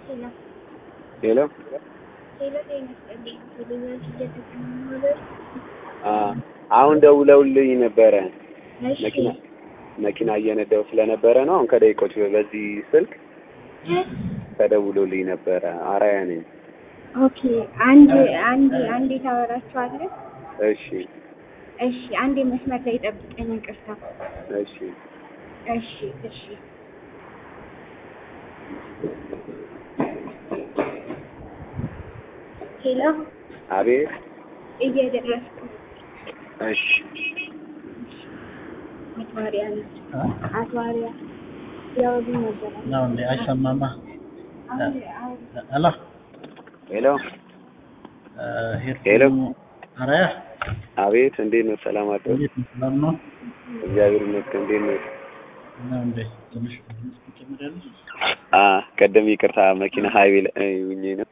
ሄሎ ሄሎ ሄሎ ጤና ይስጥልኝ። ቴሌቪዥን እየተጠቀሙ አሁን ደውለውልኝ ነበረ። እሺ መኪና መኪና እየነዳው ስለነበረ ነው። አሁን ከደቂቆች በዚህ ስልክ ተደውሎልኝ ነበረ። አራያ ነኝ። ኦኬ አንድ አንድ አንዴ ታወራችኋለህ? እሺ እሺ አንዴ መስመር ላይ ጠብቀኝ። ይቅርታ። እሺ እሺ እሺ ሄሎ አቤት። እየደረስኩ እሺ አቶ አሪያ ነው። አቶ አሪያ ያወሉ ነበረ። ነው እንዴ? አይሰማማ። አሁን አሁን ሄሎ ሄሎ ሄሎ። ሄሎ አራያ አቤት። እንዴት ነው? ሰላም አደሩ? እንዴት ነው? ሰላም ነው? እግዚአብሔር ይመስገን። እንዴት ነው? ነው እንዴ? ትንሽ ትንሽ ትጨምሪያለሽ? አ ቀደም ይቅርታ መኪና ሀይዌ ላይ ሆኜ ነው።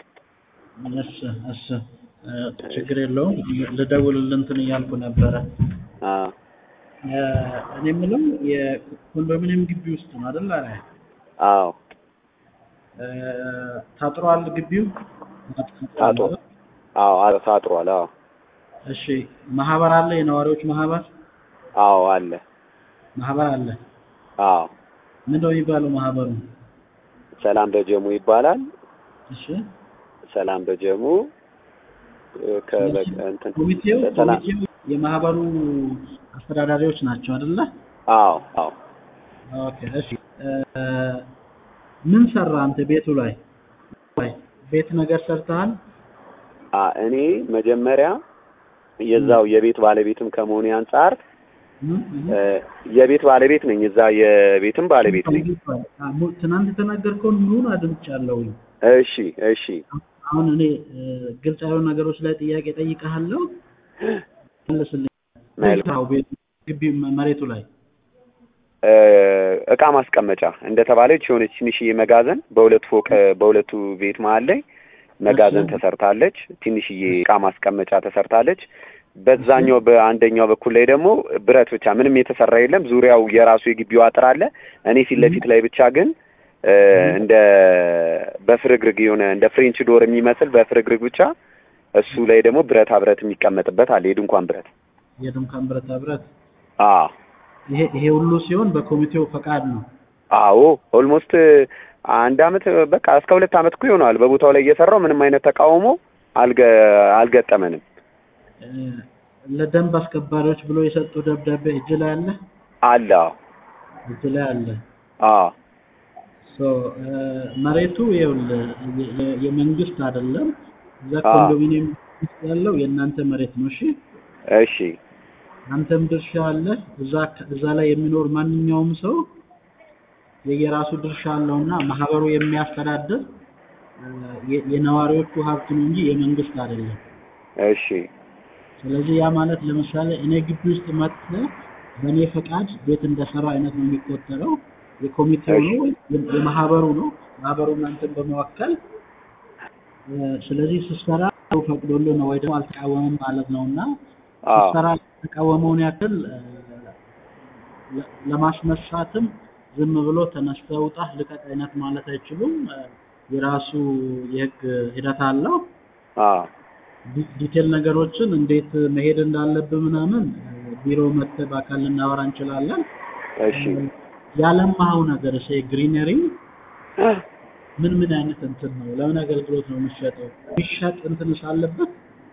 እሺ እሺ እ ችግር የለውም። ልደውልልህ እንትን እያልኩ ነበረ። አ እ እኔ የምለው የኮንዶሚኒየም ግቢ ውስጥ ነው አይደል? አራያ አዎ እ ታጥሯል ግቢው? ታጥሯል። አዎ አዎ ታጥሯል። አዎ እሺ ማህበር አለ? የነዋሪዎች ማህበር አዎ አለ። ማህበር አለ። አዎ ምንድነው የሚባለው ማህበሩ? ሰላም በጀሙ ይባላል። እሺ ሰላም በጀሙ እ ከበቃ እንትን ኮሚቴው ሰላም ኮሚቴው የማህበሩ አስተዳዳሪዎች ናቸው አይደለ? አዎ አዎ ኦኬ እሺ እ ምን ሰራ አንተ ቤቱ ላይ ላይ ቤት ነገር ሰርተሃል? አ እኔ መጀመሪያ የዛው የቤት ባለቤትም ከመሆኔ አንጻር ምን ምን? እ የቤት ባለቤት ነኝ። እዛ የቤትም ባለቤት ነኝ። አ፣ ሙ- ትናንት የተናገርከውን ሙሉን አድምጫለሁኝ። እሺ እሺ አሁን እኔ እ፣ ግልጽ ያልሆኑ ነገሮች ላይ ጥያቄ ጠይቀሃለሁ፣ መልስልኝ። መልካም። አዎ፣ ቤቱ ግቢ መ- መሬቱ ላይ እ እቃ ማስቀመጫ እንደተባለች የሆነች ትንሽዬ መጋዘን በሁለት ፎቅ በሁለቱ ቤት መሀል ላይ መጋዘን እሺ። ተሰርታለች። ትንሽዬ እቃ ማስቀመጫ ተሰርታለች። በዛኛው በአንደኛው በኩል ላይ ደግሞ ብረት ብቻ ምንም የተሰራ የለም። ዙሪያው የራሱ የግቢው አጥር አለ። እኔ ፊት ለፊት ላይ ብቻ ግን እ እንደ በፍርግርግ የሆነ እንደ ፍሬንች ዶር የሚመስል በፍርግርግ ብቻ እሱ ላይ ደግሞ ብረታ ብረት የሚቀመጥበት አለ። የድንኳን ብረት የድንኳን ብረታ ብረት አዎ ይሄ ይሄ ሁሉ ሲሆን በኮሚቴው ፈቃድ ነው። አዎ ኦልሞስት አንድ አመት በቃ እስከ ሁለት አመት እኮ ይሆናል በቦታው ላይ እየሰራው ምንም አይነት ተቃውሞ አልገ አልገጠመንም። እ፣ ለደንብ አስከባሪዎች ብሎ የሰጡ ደብዳቤ እጅ ላይ አለ አለ አዎ እጅ ላይ አለ። አዎ ሶ እ፣ መሬቱ ይኸውልህ የ- የ- የመንግስት አይደለም። እዛ አዎ። ኮንዶሚኒየም ውስጥ ያለው የእናንተ መሬት ነው። እሺ እሺ አንተም ድርሻ አለ። እዛ እዛ ላይ የሚኖር ማንኛውም ሰው የየራሱ ድርሻ አለውና ማህበሩ የሚያስተዳድር እ፣ የ- የነዋሪዎቹ ሀብት ነው እንጂ የመንግስት አይደለም። እሺ ስለዚህ ያ ማለት ለምሳሌ እኔ ግቢ ውስጥ መጥተህ በእኔ ፈቃድ ቤት እንደሰራ አይነት ነው የሚቆጠረው። የኮሚቴው እሺ። ነው ወይም የማህበሩ ነው። ማህበሩ እናንተን በመወከል እ፣ ስለዚህ ስትሰራ ሰው ፈቅዶልህ ነው ወይ ደግሞ አልተቃወምም ማለት ነው እና አዎ ስትሰራ የተቃወመውን ያክል እ፣ ለ- ለማስነሳትም ዝም ብሎ ተነስተህ ውጣ ልቀቅ አይነት ማለት አይችሉም። እ፣ የራሱ የህግ ሂደት አለው። አዎ ዲ- ዲቴል ነገሮችን እንዴት መሄድ እንዳለብህ ምናምን እ፣ ቢሮ መጥተህ በአካል ልናወራ እንችላለን። እሺ ያለማኸው ነገር እሺ፣ ግሪነሪ ምን ምን አይነት እንትን ነው? ለምን አገልግሎት ነው የሚሸጠው? የሚሸጥ እንትንስ አለበት?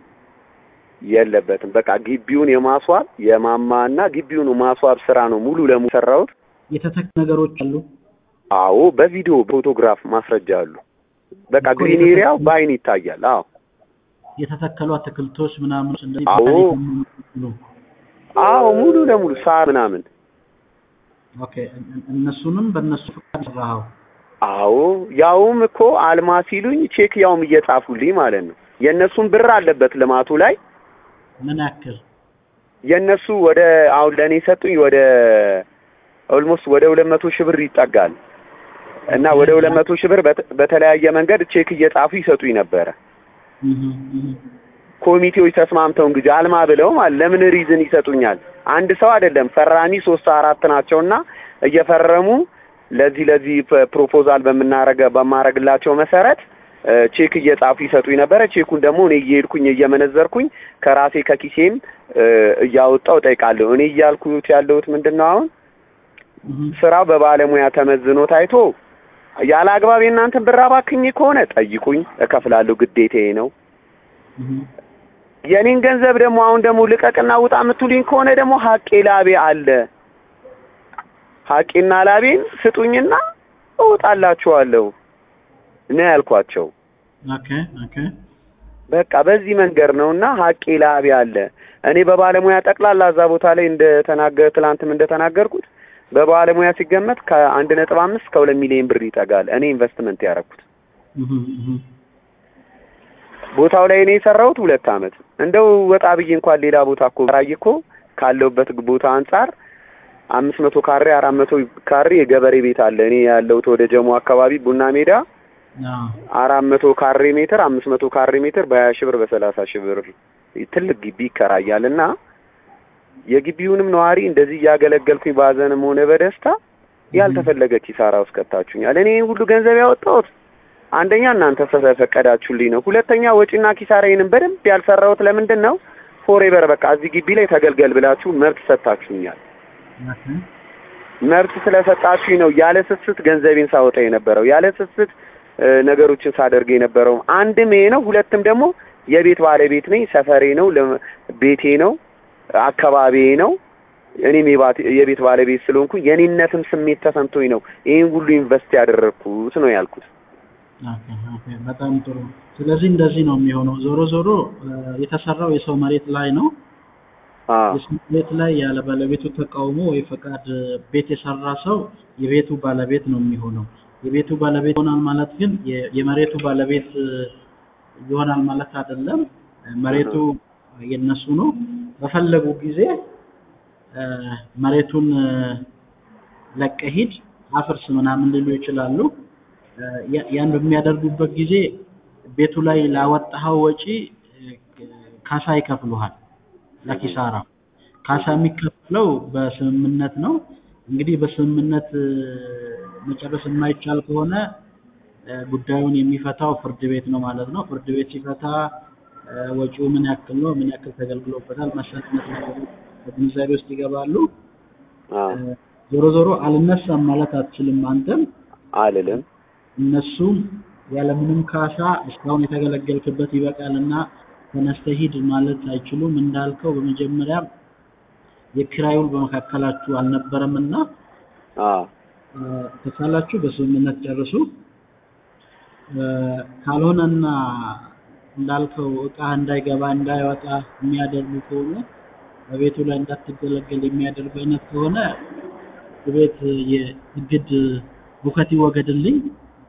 የለበትም በቃ ግቢውን የማስዋብ የማማና ግቢውን ማስዋብ ስራ ነው ሙሉ ለሙሉ ሰራሁት። የተተክ ነገሮች አሉ። አዎ በቪዲዮ ፎቶግራፍ ማስረጃ አሉ። በቃ እኮ ግሪን የተተከሉ- ኤሪያው በአይን ይታያል። አዎ የተተከሉ አትክልቶች ምናምን እንደዚህ አዎ። ቦታኒክ የሚመስሉ። አዎ ሙሉ ለሙሉ ሳር ምናምን ኦኬ እን- እን- እነሱንም በእነሱ ፈቃድ ሰራኸው? አዎ ያውም እኮ አልማ ሲሉኝ ቼክ ያውም እየጻፉልኝ ማለት ነው። የእነሱን ብር አለበት ልማቱ ላይ ምን ያክል የእነሱ ወደ አሁን ለእኔ ሰጡኝ ወደ ኦልሞስት ወደ ሁለት መቶ ሺህ ብር ይጠጋል እና ወደ ሁለት መቶ ሺህ ብር በት- በተለያየ መንገድ ቼክ እየጻፉ ይሰጡኝ ነበረ። እህ እህ ኮሚቴዎች ተስማምተው እንግዲህ አልማ ብለው ማለት ለምን ሪዝን ይሰጡኛል? አንድ ሰው አይደለም ፈራሚ ሶስት አራት ናቸውና እየፈረሙ ለዚህ ለዚህ ፕ- ፕሮፖዛል በምናረገ በማረግላቸው መሰረት እ፣ ቼክ እየጻፉ ይሰጡኝ ነበረ። ቼኩን ደግሞ እኔ እየሄድኩኝ እየመነዘርኩኝ ከራሴ ከኪሴም እ፣ እያወጣው ጠይቃለሁ። እኔ እያልኩት ያለሁት ምንድን ነው አሁን እህ፣ ስራው በባለሙያ ተመዝኖ ታይቶ ያለ አግባብ የእናንተን ብር አባክኜ ከሆነ ጠይቁኝ፣ እከፍላለሁ፣ ግዴታዬ ነው። እህ፣ የኔን ገንዘብ ደግሞ አሁን ደግሞ ልቀቅና ውጣ የምትሉኝ ከሆነ ደግሞ ሀቄ ላቤ አለ። ሀቄና ላቤን ስጡኝና እወጣላችኋለሁ ነው ያልኳቸው። ኦኬ ኦኬ በቃ በዚህ መንገድ ነውና ሀቄ ላቤ አለ። እኔ በባለሙያ ጠቅላላ እዛ ቦታ ላይ እንደተናገር ትላንትም እንደተናገርኩት በባለሙያ ሲገመት ከአንድ ነጥብ አምስት ከሁለት ሚሊዮን ብር ይጠጋል። እኔ ኢንቨስትመንት ያደረኩት እህ፣ እህ፣ ቦታው ላይ እኔ የሰራሁት ሁለት አመት እንደው ወጣ ብዬ እንኳን ሌላ ቦታ እኮ ራይ እኮ ካለሁበት ቦታ አንጻር አምስት መቶ ካሬ አራት መቶ ካሬ የገበሬ ቤት አለ። እኔ ያለሁት ወደ ጀሞ አካባቢ ቡና ሜዳ አዎ፣ አራት መቶ ካሬ ሜትር አምስት መቶ ካሬ ሜትር በሀያ ሺህ ብር በሰላሳ ሺህ ብር ትልቅ ግቢ ይከራያል እና የግቢውንም ነዋሪ እንደዚህ እያገለገልኩኝ በሀዘንም ሆነ በደስታ ያልተፈለገ ኪሳራ ውስጥ ከታችሁኛል። እኔ ይህን ሁሉ ገንዘብ ያወጣሁት አንደኛ እናንተ ስለፈቀዳችሁልኝ ነው። ሁለተኛ ወጪና ኪሳራዬንም በደንብ ያልሰራሁት ለምንድን ነው? ፎሬቨር በቃ እዚህ ግቢ ላይ ተገልገል ብላችሁ መብት ሰጥታችሁኛል። ኦኬ መብት ስለሰጣችሁኝ ነው ያለ ስስት ገንዘቤን ሳወጣ የነበረው ያለ ስስት እ፣ ነገሮችን ሳደርግ የነበረው አንድም ይሄ ነው። ሁለትም ደግሞ የቤት ባለቤት ነኝ። ሰፈሬ ነው፣ ለ- ቤቴ ነው፣ አካባቢዬ ነው። እኔም የባት- የቤት ባለቤት ስለሆንኩ የኔነትም ስሜት ተሰምቶኝ ነው ይህን ሁሉ ኢንቨስት ያደረግኩት ነው ያልኩት። ኦኬ ኦኬ በጣም ጥሩ። ስለዚህ እንደዚህ ነው የሚሆነው። ዞሮ ዞሮ እ፣ የተሰራው የሰው መሬት ላይ ነው። አዎ የሰው መሬት ላይ ያለ ባለቤቱ ተቃውሞ ወይ ፈቃድ ቤት የሰራ ሰው የቤቱ ባለቤት ነው የሚሆነው። የቤቱ ባለቤት ይሆናል ማለት ግን የ- የመሬቱ ባለቤት እ፣ ይሆናል ማለት አይደለም። እ፣ መሬቱ የነሱ ነው። በፈለጉ ጊዜ እ፣ መሬቱን እ፣ ለቀህ ሂድ አፍርስ ምናምን ሊሉ ይችላሉ። እ፣ ያ- ያን በሚያደርጉበት ጊዜ ቤቱ ላይ ላወጣኸው ወጪ እ፣ ካሳ ይከፍሉሃል። ለኪሳራ ካሳ የሚከፈለው በስምምነት ነው። እንግዲህ በስምምነት እ፣ መጨረስ የማይቻል ከሆነ እ፣ ጉዳዩን የሚፈታው ፍርድ ቤት ነው ማለት ነው። ፍርድ ቤት ሲፈታ እ፣ ወጪው ምን ያክል ነው፣ ምን ያክል ተገልግሎበታል፣ መሰረት ነገሮች በግንዛቤ ውስጥ ይገባሉ። አዎ እ፣ ዞሮ ዞሮ አልነሳም ማለት አትችልም አንተም አልልም። እነሱም ያለምንም ካሳ እስካሁን የተገለገልክበት ይበቃልና ተነስተህ ሂድ ማለት አይችሉም። እንዳልከው በመጀመሪያ የኪራይ ውል በመካከላችሁ አልነበረምና አዎ እ፣ ከቻላችሁ በስምምነት ጨርሱ። እ፣ ካልሆነና እንዳልከው እቃ እንዳይገባ እንዳይወጣ የሚያደርጉ ከሆነ በቤቱ ላይ እንዳትገለገል የሚያደርጉ አይነት ከሆነ ቤት የእግድ ሁከት ይወገድልኝ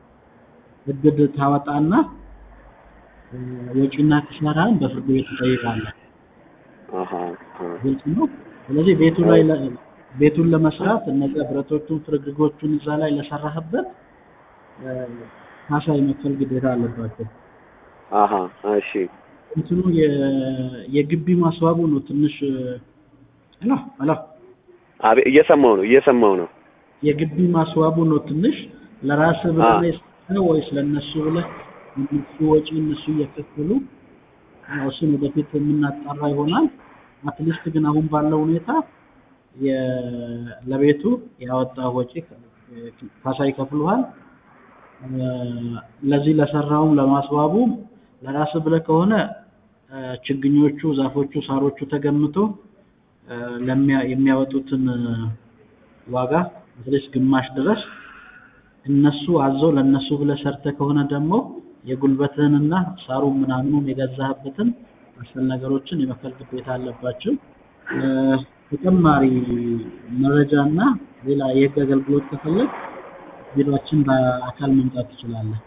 እግድ ታወጣና እ፣ ወጪና ኪሳራን በፍርድ ቤት ትጠይቃለህ። አሃ አሃ ግልጽ ነው። ስለዚህ ቤቱ ላይ ለ- ቤቱን ለመስራት እነዚያ ብረቶቹን ፍርግርጎቹን እዛ ላይ ለሰራህበት እ፣ ካሳ የመክፈል ግዴታ አለባቸው። አሃ እሺ እንትኑ የ- የግቢ ማስዋቡ ነው ትንሽ አላ አላ አቤ እየሰማው ነው እየሰማው ነው። የግቢ ማስዋቡ ነው ትንሽ ለራስህ ብለህ አ። ነው የሰራኸው ወይስ ለእነሱ ብለህ እነሱ ወጪ እነሱ እየከፈሉ ያው እሱን ወደፊት የምናጣራ ይሆናል። አትሊስት ግን አሁን ባለው ሁኔታ የ- ለቤቱ ያወጣ ወጪ ካሳ ይከፍሉሃል። እ፣ ለዚህ ለሰራውም ለማስዋቡም ለራስህ ብለህ ከሆነ እ፣ ችግኞቹ፣ ዛፎቹ፣ ሳሮቹ ተገምቶ እ፣ ለሚያ- የሚያወጡትን እ፣ ዋጋ አትሊስት ግማሽ ድረስ እነሱ አዘው ለእነሱ ብለህ ሰርተህ ከሆነ ደግሞ የጉልበትህንና ሳሩን ምናምኑን የገዛህበትን መሰል ነገሮችን የመክፈል ግዴታ አለባቸው። እ፣ ተጨማሪ መረጃና ሌላ የህግ አገልግሎት ከፈለግ ቢሮአችን በአካል መምጣት ትችላለህ።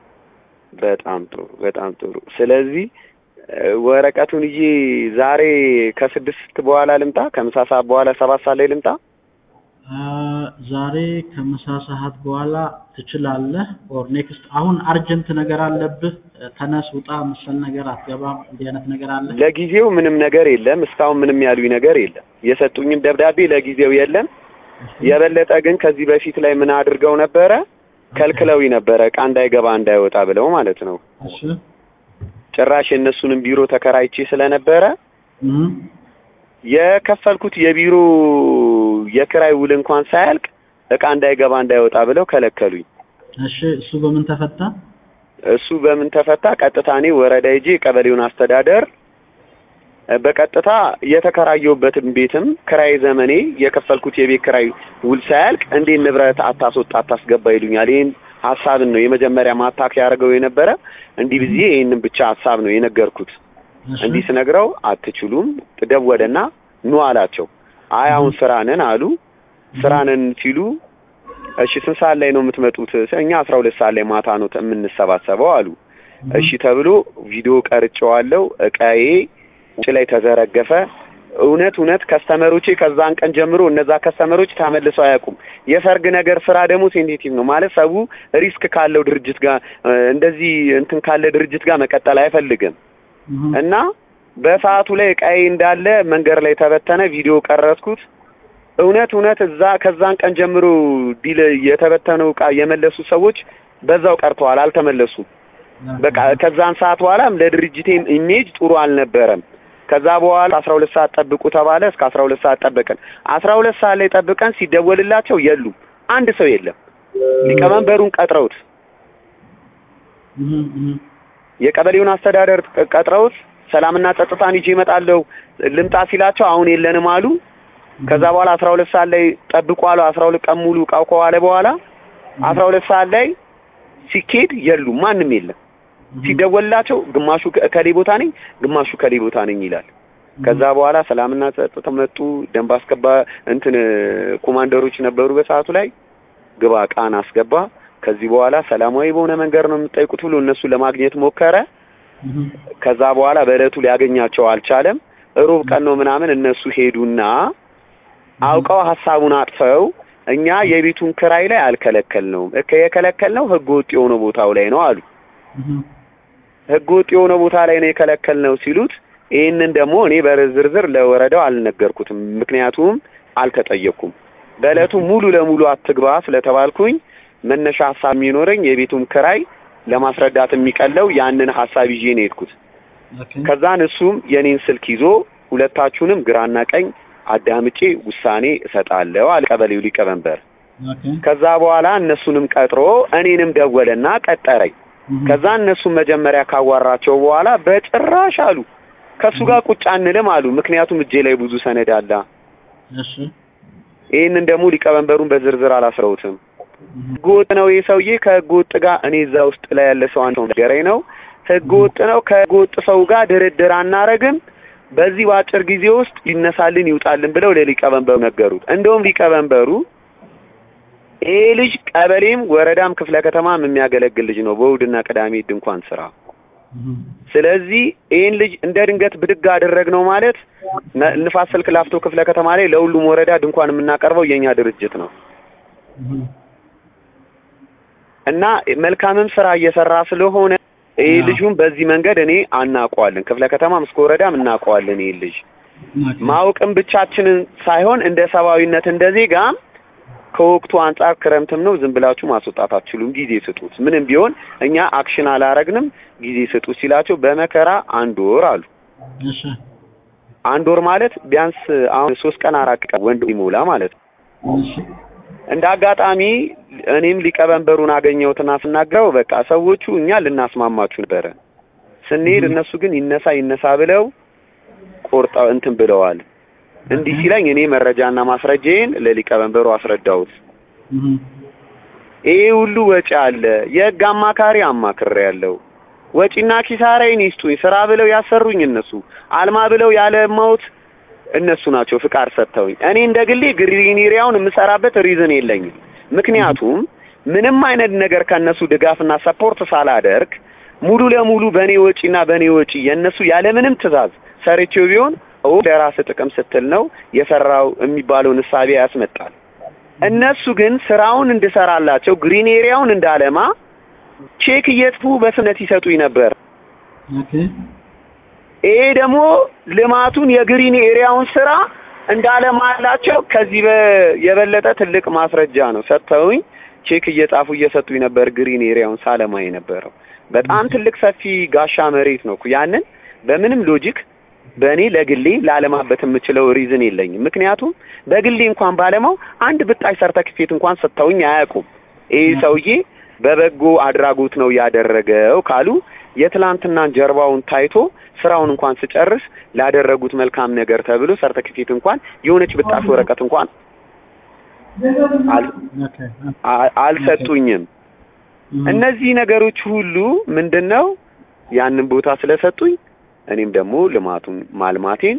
በጣም ጥሩ በጣም ጥሩ። ስለዚህ እ፣ ወረቀቱን ይዤ ዛሬ ከስድስት በኋላ ልምጣ? ከምሳ ሰዓት በኋላ ሰባት ሰዓት ላይ ልምጣ? አ፣ ዛሬ ከምሳ ሰዓት በኋላ ትችላለህ። ኦር ኔክስት አሁን አርጀንት ነገር አለብህ ተነስ ውጣ መሰል ነገር አትገባም እንዲህ አይነት ነገር አለ? ለጊዜው ምንም ነገር የለም። እስካሁን ምንም ያሉኝ ነገር የለም። የሰጡኝም ደብዳቤ ለጊዜው የለም። የበለጠ ግን ከዚህ በፊት ላይ ምን አድርገው ነበረ? ከልክለው ነበረ እቃ እንዳይገባ እንዳይወጣ ብለው ማለት ነው። እሺ ጭራሽ የእነሱንም ቢሮ ተከራይቼ ስለነበረ እህ የከፈልኩት የቢሮ የክራይ ውል እንኳን ሳያልቅ እቃ እንዳይገባ እንዳይወጣ ብለው ከለከሉኝ። እሺ እሱ በምን ተፈታ? እሱ በምን ተፈታ? ቀጥታ እኔ ወረዳ ሄጄ የቀበሌውን አስተዳደር እ በቀጥታ የተከራየሁበትን ቤትም ክራይ ዘመኔ የከፈልኩት የቤት ክራይ ውል ሳያልቅ እንዴት ንብረት አታስወጣ አታስገባ ይሉኛል። ይህን ሀሳብን ነው የመጀመሪያ ማታክ ያደርገው የነበረ እንዲህ ብዬ ይህንን ብቻ ሀሳብ ነው የነገርኩት። እሺ እንዲህ ስነግረው አትችሉም፣ ደወለና ኑ አላቸው። አይ አሁን ስራ ነን አሉ። ስራ ነን ሲሉ እሺ ስንት ሰዓት ላይ ነው የምትመጡት? እኛ አስራ ሁለት ሰዓት ላይ ማታ ነው የምንሰባሰበው አሉ። እሺ ተብሎ ቪዲዮ ቀርጬዋለሁ። እቃዬ ውጭ ላይ ተዘረገፈ። እውነት እውነት ከስተመሮቼ ከዛን ቀን ጀምሮ እነዛ ከስተመሮች ተመልሰው አያውቁም። የሰርግ ነገር ስራ ደግሞ ሴንሲቲቭ ነው ማለት ሰው ሪስክ ካለው ድርጅት ጋር እ እንደዚህ እንትን ካለ ድርጅት ጋር መቀጠል አይፈልግም። እህ እና በሰዓቱ ላይ እቃዬ እንዳለ መንገድ ላይ ተበተነ። ቪዲዮ ቀረጽኩት። እውነት እውነት እዛ ከዛን ቀን ጀምሮ ዲል የተበተነው እቃ የመለሱ ሰዎች በዛው ቀርተዋል፣ አልተመለሱም። በቃ ከዛን ሰዓት በኋላም ለድርጅቴም ኢሜጅ ጥሩ አልነበረም። ከዛ በኋላ አስራ ሁለት ሰዓት ጠብቁ ተባለ። እስከ አስራ ሁለት ሰዓት ጠበቀን። አስራ ሁለት ሰዓት ላይ ጠብቀን ሲደወልላቸው የሉም፣ አንድ ሰው የለም። ሊቀመንበሩን ቀጥረውት እህ እህ የቀበሌውን አስተዳደር ቀጥረውት ሰላምና ጸጥታን ይዤ እመጣለሁ ልምጣ ሲላቸው አሁን የለንም አሉ። ከዛ በኋላ አስራ ሁለት ሰዓት ላይ ጠብቁ አሉ። አስራ ሁለት ቀን ሙሉ እቃው ከዋለ በኋላ አስራ ሁለት ሰዓት ላይ ሲኬድ የሉም፣ ማንም የለም። ሲደወልላቸው ግማሹ ከሌ ቦታ ነኝ፣ ግማሹ ከሌ ቦታ ነኝ ይላል። ከዛ በኋላ ሰላምና ጸጥታ መጡ። ደንብ አስገባ እንትን ኮማንደሮች ነበሩ በሰዓቱ ላይ ግባ ቃን አስገባ። ከዚህ በኋላ ሰላማዊ በሆነ መንገድ ነው የምጠይቁት ብሎ እነሱ ለማግኘት ሞከረ። እህ ከዛ በኋላ በእለቱ ሊያገኛቸው አልቻለም። ሩብ ቀን ነው ምናምን እነሱ ሄዱና አውቀው ሀሳቡን አጥፈው እኛ የቤቱን ክራይ ላይ አልከለከልነውም እከ የከለከልነው ህገ ወጥ የሆነ ቦታው ላይ ነው አሉ። እህ ህገ ወጥ የሆነ ቦታ ላይ ነው የከለከልነው ሲሉት ይህንን ደግሞ እኔ በዝርዝር ለወረዳው አልነገርኩትም፣ ምክንያቱም አልተጠየቅኩም። በእለቱ ሙሉ ለሙሉ አትግባ ስለተባልኩኝ መነሻ ሀሳብ የሚኖረኝ የቤቱን ክራይ ለማስረዳት የሚቀለው ያንን ሀሳብ ይዤ ነው የሄድኩት። ኦኬ ከዛን እሱም የኔን ስልክ ይዞ ሁለታችሁንም ግራና ቀኝ አዳምጬ ውሳኔ እሰጣለሁ አለ ቀበሌው ሊቀመንበር። ኦኬ ከዛ በኋላ እነሱንም ቀጥሮ እኔንም ደወለና ቀጠረኝ። እህ ከዛ እነሱን መጀመሪያ ካዋራቸው በኋላ በጭራሽ አሉ ከእሱ ጋር ቁጭ አንልም አሉ። ምክንያቱም እጄ ላይ ብዙ ሰነድ አለ። እሺ ይህንን ደግሞ ሊቀመንበሩን በዝርዝር አላስረውትም። እህ ህገወጥ ነው ይህ ሰውዬ ከህገወጥ ጋር እኔ እዛ ውስጥ ላይ ያለ ሰው አንተ ነገረኝ ነው ህገወጥ ነው ከህገወጥ ሰው ጋር ድርድር አናረግም በዚህ በአጭር ጊዜ ውስጥ ይነሳልን ይውጣልን ብለው ለሊቀመንበሩ ነገሩት እንደውም ሊቀመንበሩ ይሄ ልጅ ቀበሌም ወረዳም ክፍለ ከተማም የሚያገለግል ልጅ ነው በእሑድና ቅዳሜ ድንኳን ስራ እህ ስለዚህ ይህን ልጅ እንደ ድንገት ብድግ አደረግነው ማለት ነ- ንፋስ ስልክ ላፍቶ ክፍለ ከተማ ላይ ለሁሉም ወረዳ ድንኳን የምናቀርበው የኛ ድርጅት ነው እህ እና መልካምም ስራ እየሰራ ስለሆነ ይህ አዎ። ልጁን በዚህ መንገድ እኔ አናውቀዋለን። ክፍለ ከተማም እስከ ወረዳም እናውቀዋለን። ይህ ልጅ ኦኬ ማወቅም ብቻችንን ሳይሆን እንደ ሰብአዊነት እንደ ዜጋም ከወቅቱ አንጻር ክረምትም ነው፣ ዝም ብላችሁ ማስወጣት አትችሉም፣ ጊዜ ስጡት። ምንም ቢሆን እኛ አክሽን አላረግንም፣ ጊዜ ስጡት ሲላቸው በመከራ አንድ ወር አሉ። እሺ አንድ ወር ማለት ቢያንስ አሁን ሶስት ቀን አራት ቀን ወንድ ይሞላ ማለት ነው። እሺ እንደ አጋጣሚ እኔም ሊቀመንበሩን አገኘሁትና ስናገረው በቃ ሰዎቹ እኛ ልናስማማችሁ ነበረ ስንሄድ፣ እነሱ ግን ይነሳ ይነሳ ብለው ቆርጠው እንትን ብለዋል። እንዲህ ሲለኝ እኔ መረጃና ማስረጃዬን ለሊቀመንበሩ አስረዳሁት። እህ ይሄ ሁሉ ወጪ አለ፣ የህግ አማካሪ አማክሬ ያለው ወጪና ኪሳራዬን ይስጡኝ። ስራ ብለው ያሰሩኝ እነሱ፣ አልማ ብለው ያለማውት እነሱ ናቸው ፍቃድ ሰጥተውኝ። እኔ እንደ ግሌ ግሪን ኤሪያውን የምሰራበት ሪዝን የለኝም። ምክንያቱም ምንም አይነት ነገር ከነሱ ድጋፍና ሰፖርት ሳላደርግ ሙሉ ለሙሉ በእኔ ወጪና በእኔ ወጪ የእነሱ ያለምንም ትዕዛዝ ሰርቼው ቢሆን ኦ ለራስ ጥቅም ስትል ነው የሰራው የሚባለውን እሳቤ ያስመጣል። እነሱ ግን ስራውን እንድሰራላቸው ግሪን ኤሪያውን እንዳለማ ቼክ እየጥፉ በስነት ይሰጡኝ ነበር። ኦኬ ይሄ ደግሞ ልማቱን የግሪን ኤሪያውን ስራ እንዳለማላቸው ከዚህ በ- የበለጠ ትልቅ ማስረጃ ነው ሰጥተውኝ ቼክ እየጻፉ እየሰጡኝ ነበር። ግሪን ኤሪያውን ሳለማ የነበረው በጣም ትልቅ ሰፊ ጋሻ መሬት ነው እኮ። ያንን በምንም ሎጂክ በእኔ ለግሌ ላለማበት የምችለው ሪዝን የለኝም። ምክንያቱም በግሌ እንኳን ባለማው አንድ ብጣሽ ሰርተክፌት እንኳን ሰጥተውኝ አያውቁም። ይህ ሰውዬ በበጎ አድራጎት ነው ያደረገው ካሉ የትላንትናን ጀርባውን ታይቶ ስራውን እንኳን ስጨርስ ላደረጉት መልካም ነገር ተብሎ ሰርተክፌት እንኳን የሆነች ብጣሽ ወረቀት እንኳን አል- ኦኬ አ- አልሰጡኝም። እም፣ እነዚህ ነገሮች ሁሉ ምንድን ነው ያንን ቦታ ስለሰጡኝ እኔም ደግሞ ልማቱን ማልማቴን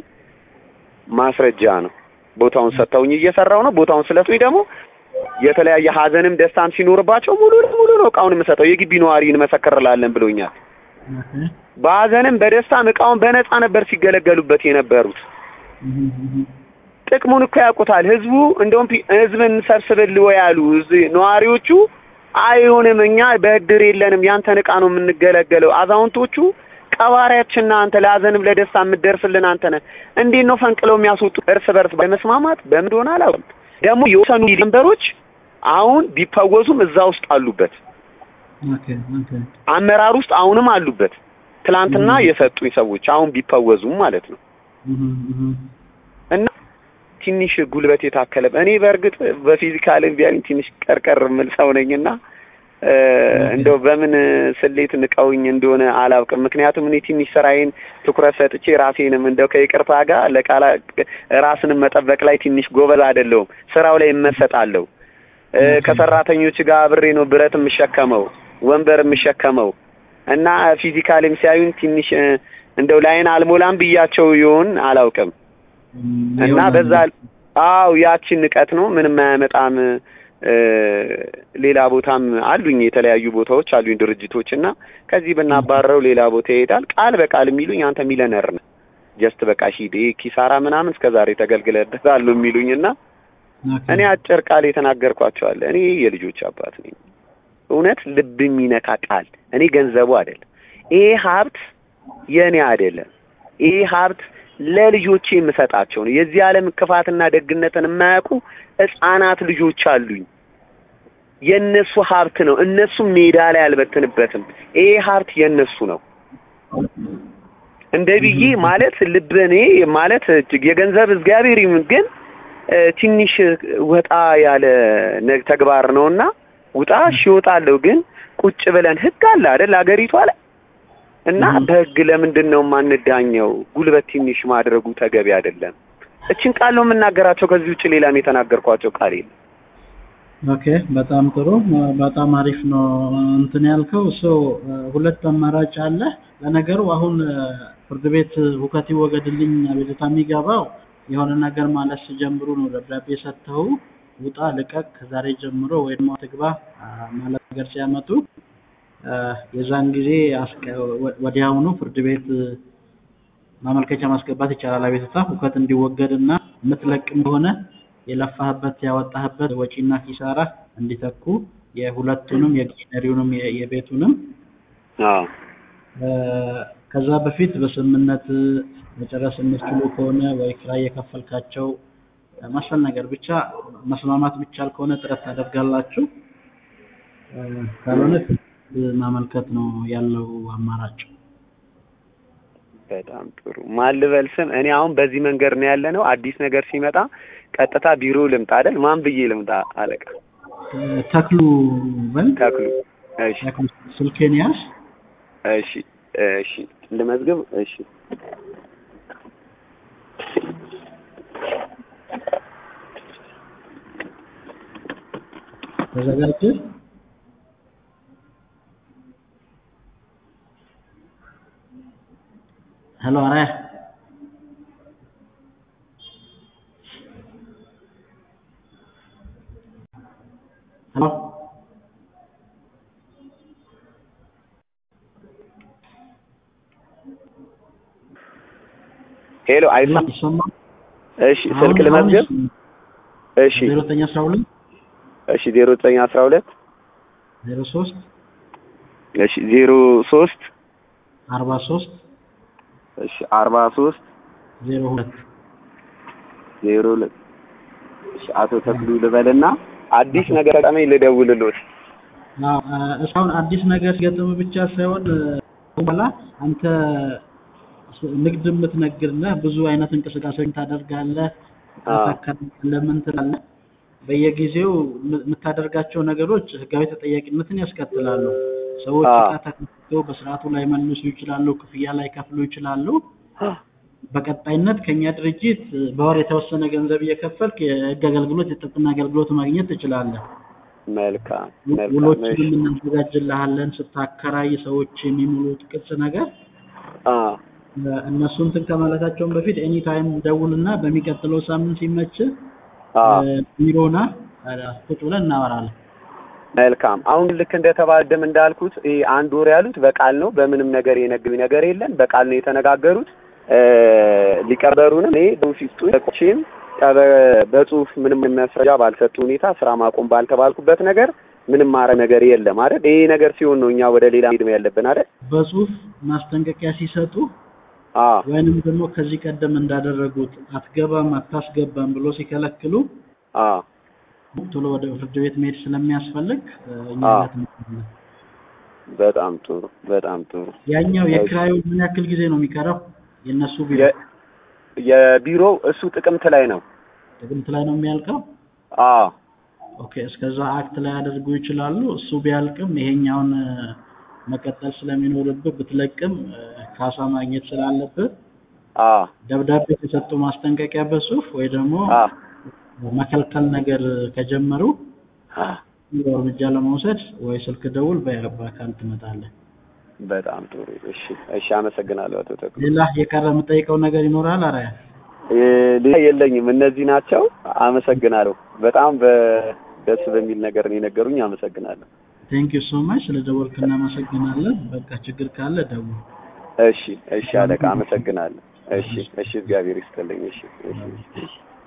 ማስረጃ ነው። ቦታውን ሰጥተውኝ እየሰራው ነው። ቦታውን ስለሰጡኝ ደግሞ የተለያየ ሀዘንም ደስታም ሲኖርባቸው ሙሉ ለሙሉ ነው እቃውን የምሰጠው። የግቢ ነዋሪ እንመሰክርላለን ብሎኛል። ኦኬ በሀዘንም በደስታም እቃውን በነፃ ነበር ሲገለገሉበት የነበሩት። እም፣ እም፣ ጥቅሙን እኮ ያውቁታል። ህዝቡ እንደውም ፒ- ህዝብን ሰብስብል ወይ ያሉ እዚህ ነዋሪዎቹ አይሆንም፣ እኛ በእድር የለንም፣ ያንተን እቃ ነው የምንገለገለው። አዛውንቶቹ ቀባሪያችን ነህ አንተ፣ ለሀዘንም ለደስታ የምትደርስልን አንተ ነህ። እንዴት ነው ፈንቅለው የሚያስወጡ? እርስ በርስ በመስማማት በምን እንደሆነ አላውቅም። ደግሞ የወሰኑ መንበሮች አሁን ቢፈወዙም እዛ ውስጥ አሉበት፣ ኦኬ ኦኬ አመራር ውስጥ አሁንም አሉበት። ትላንትና የሰጡኝ ሰዎች አሁን ቢፈወዙም ማለት ነው። እም፣ እም፣ እና ትንሽ ጉልበት የታከለ እኔ በእርግጥ በፊዚካል ቢያኝ ትንሽ ቀርቀር የምል ሰው ነኝና እ፣ እንደው በምን ስሌት ንቀውኝ እንደሆነ አላውቅም። ምክንያቱም እኔ ትንሽ ስራዬን ትኩረት ሰጥቼ ራሴንም እንደው ከይቅርታ ጋር ለቃላ ራስንም መጠበቅ ላይ ትንሽ ጎበዝ አይደለሁም። ስራው ላይ እመሰጣለሁ። እ፣ ከሰራተኞች ጋር አብሬ ነው ብረት የምሸከመው፣ ወንበር የምሸከመው እና ፊዚካልም ሲያዩኝ ትንሽ እ፣ እንደው ላይን አልሞላም ብያቸው ይሆን አላውቅም። እም፣ እና ይሆናል። በዛ አው ያቺን ንቀት ነው ምንም አያመጣም። እ፣ ሌላ ቦታም አሉኝ የተለያዩ ቦታዎች አሉኝ ድርጅቶች እና ከዚህ ብናባረረው ሌላ ቦታ ይሄዳል። ቃል በቃል የሚሉኝ አንተ ሚሊነር ነህ ጀስት በቃ ሂድ ይሄ ኪሳራ ምናምን እስከ ዛሬ ተገልግለበታል ነው የሚሉኝ እና ኦኬ እኔ አጭር ቃል የተናገርኳቸዋለ እኔ የልጆች አባት ነኝ። እውነት ልብ የሚነካ ቃል እኔ ገንዘቡ አይደለም ይሄ ሀብት የእኔ አይደለም። ይሄ ሀብት ለልጆቼ የምሰጣቸው ነው። የዚህ ዓለም ክፋትና ደግነትን የማያውቁ ሕፃናት ልጆች አሉኝ። የእነሱ ሀብት ነው። እነሱም ሜዳ ላይ አልበትንበትም። ይሄ ሀብት የእነሱ ነው። እንደ ብዬ ማለት ልብ እኔ ማለት እጅግ የገንዘብ እግዚአብሔር ይሁን ግን እ፣ ትንሽ ወጣ ያለ ነ- ተግባር ነውና ውጣ እሺ እወጣለሁ። ግን ቁጭ ብለን ህግ አለ አይደል አገሪቷ ላይ እና Mhm. በህግ ለምንድን ነው የማንዳኘው? ጉልበት ትንሽ ማድረጉ ተገቢ አይደለም። እችን ቃል ነው የምናገራቸው። ከዚህ ውጭ ሌላም የተናገርኳቸው ቃል የለም። ኦኬ በጣም ጥሩ በጣም አሪፍ ነው እንትን ያልከው ሰው ሁለት አማራጭ አለ ለነገሩ አሁን እ፣ ፍርድ ቤት ሁከት ይወገድልኝ አቤቱታ የሚገባው የሆነ ነገር ማለት ሲጀምሩ ነው ደብዳቤ ሰጥተው ውጣ ልቀቅ ከዛሬ ጀምሮ ወይ ደግሞ ትግባ አ፣ ማለት ነገር ሲያመጡ እ፣ የዛን ጊዜ አስቀ- ወ- ወዲያውኑ ፍርድ ቤት እ፣ ማመልከቻ ማስገባት ይቻላል አቤቱታ ሁከት እንዲወገድ እና የምትለቅም ከሆነ የለፋህበት ያወጣህበት ወጪና ኪሳራ እንዲተኩ የሁለቱንም የግሪነሪውንም የ- የቤቱንም አዎ እ፣ ከዛ በፊት በስምምነት መጨረስ የምትችሉ ከሆነ ወይ ኪራይ የከፈልካቸው እ፣ መሰል ነገር ብቻ መስማማት የሚቻል ከሆነ ጥረት ታደርጋላችሁ እ፣ ካልሆነ ፍርድ ቤት ማመልከት ነው ያለው አማራጭ በጣም ጥሩ። ማን ልበል ስም? እኔ አሁን በዚህ መንገድ ነው ያለ ነው። አዲስ ነገር ሲመጣ ቀጥታ ቢሮ ልምጣ አይደል? ማን ብዬ ልምጣ? አለቃ እ፣ ተክሉ በል ተክሉ። እሺ ተክሉ ስልኬን ያዝ እሺ እሺ ልመዝግብ። እሺ ተዘጋጀ ሄሎ አራያ ሄሎ ሄሎ፣ አይሰማም? ይሰማል እሺ ስልክ ልመዝግብ። እሺ ዜሮ ዘጠኝ አስራ ሁለት እሺ ዜሮ ዘጠኝ አስራ ሁለት ዜሮ ሶስት እሺ ዜሮ ሶስት አርባ ሶስት እሺ አርባ ሶስት ዜሮ ሁለት ዜሮ ሁለት እሺ አቶ ተክሉ ልበልና አዲስ ነገር ገጠመኝ ልደውልሎት አዎ፣ እ፣ እስካሁን አዲስ ነገር ሲገጥም ብቻ ሳይሆን እ፣ በኋላ አንተ ስ- ንግድ የምትነግድና ብዙ አይነት እንቅስቃሴ ታደርጋለህ፣ አዎ። ታካለህ፣ ምን ትላለህ። በየጊዜው የም- የምታደርጋቸው ነገሮች ህጋዊ ተጠያቂነትን ያስከትላሉ። ሰዎች አዎ። እቃ ተከፍተው በስርዓቱ ላይ መልሱ ይችላሉ፣ ክፍያ ላይ ከፍሉ ይችላሉ። በቀጣይነት ከኛ ድርጅት እ፣ በወር የተወሰነ ገንዘብ እየከፈልክ የህግ አገልግሎት የጥብቅና አገልግሎት ማግኘት ትችላለህ። መልካም መልካም ውሎችን እሺ እናዘጋጅልሃለን። ስታከራይ ሰዎች የሚሙሉት ቅጽ ነገር አ እ፣ እነሱ እንትን ከማለታቸውን በፊት ኤኒ ታይም ደውልና በሚቀጥለው ሳምንት ሲመች አ ቢሮና ቁጭ ብለን እናወራለን። መልካም አሁን ልክ እንደተባደም እንዳልኩት ይሄ አንድ ወር ያሉት በቃል ነው። በምንም ነገር የነገሩኝ ነገር የለም። በቃል ነው የተነጋገሩት። እ ሊቀበሩንም እኔ በፊቱ ቆቼም በጽሁፍ ምንም የሚያስረጃ ባልሰጡ ሁኔታ ስራ ማቆም ባልተባልኩበት ነገር ምንም ማረግ ነገር የለም አይደል? ይሄ ነገር ሲሆን ነው እኛ ወደ ሌላ ሄድ ያለብን አይደል? በጽሁፍ ማስጠንቀቂያ ሲሰጡ አ ወይንም ደግሞ ከዚህ ቀደም እንዳደረጉት አትገባም፣ አታስገባም ብሎ ሲከለክሉ አ ቶሎ ወደ ፍርድ ቤት መሄድ ስለሚያስፈልግ እ፣ እኛ አዎ። ጋር ትመጣለህ። በጣም ጥሩ በጣም ጥሩ። ያኛው የክራዩ ምን ያክል ጊዜ ነው የሚቀረው? የእነሱ ቢሮ የ- የቢሮው እሱ ጥቅምት ላይ ነው። ጥቅምት ላይ ነው የሚያልቀው። አ ኦኬ እስከዛ አክት ላይ ያደርጉ ይችላሉ። እሱ ቢያልቅም ይሄኛውን እ፣ መቀጠል ስለሚኖርብህ ብትለቅም እ፣ ካሳ ማግኘት ስላለብህ አ ደብዳቤ የተሰጡ ማስጠንቀቂያ በጽሁፍ ወይ ደግሞ አ መከልከል ነገር ከጀመሩ አ እርምጃ ለመውሰድ ወይ ስልክ ደውል፣ በ- በአካል ትመጣለህ። በጣም ጥሩ። እሺ እሺ፣ አመሰግናለሁ አቶ ተክሉ። ሌላ የቀረ የምጠይቀው ነገር ይኖራል? አራያ እ፣ ሌላ የለኝም። እነዚህ ናቸው። አመሰግናለሁ። በጣም በደስ በሚል ነገር ነው የነገሩኝ። አመሰግናለሁ። ቴንክ ዩ ሶ ማች ስለ ደወልክ እናመሰግናለን። በቃ ችግር ካለ ደውል። እሺ እሺ፣ አለቃ አመሰግናለሁ። እሺ እሺ፣ እግዚአብሔር ይስጥልኝ። እሺ እሺ እሺ።